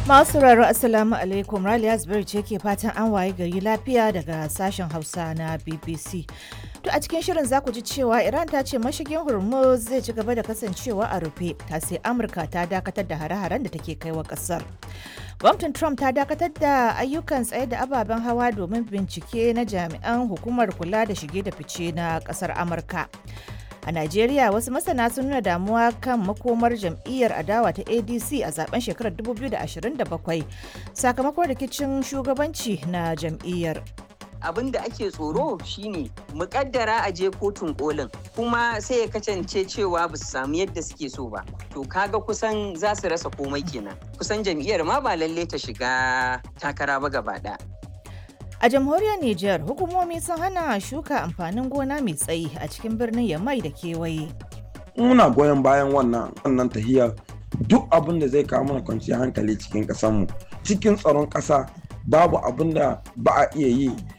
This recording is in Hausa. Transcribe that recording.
Masu sauraro Assalamu alaikum Raliya Zubairu ce ke fatan an waye gari lafiya daga sashen Hausa na BBC. To a cikin shirin za ku ji cewa Iran ta ce mashigin Hormuz zai ci gaba da kasancewa a rufe ta sai Amurka ta dakatar da hare-haren da take kaiwa kasar. Gwamnatin Trump ta dakatar da ayyukan tsaye da ababen hawa domin bincike na jami'an hukumar kula da shige da fice na kasar Amurka. A Najeriya wasu masana sun nuna damuwa kan makomar jam'iyyar adawa ta ADC a zaben shekarar 2027 sakamakon rikicin shugabanci na jam'iyyar. abin da ake tsoro shine mukaddara a je kotun kolin kuma sai ya kasance cewa ba su samu yadda suke so ba to kaga kusan za su rasa komai kenan kusan jam'iyyar ma ba lalle ta shiga takara ba gaba ɗaya. A jamhuriyar Nijar, hukumomi sun hana shuka amfanin gona mai tsayi a cikin birnin Yamai da kewaye. Muna goyon bayan wannan wannan tahiyar duk abin da zai kawo mana kwanciyar hankali cikin ƙasarmu cikin tsaron ƙasa babu abin da ba a iya yi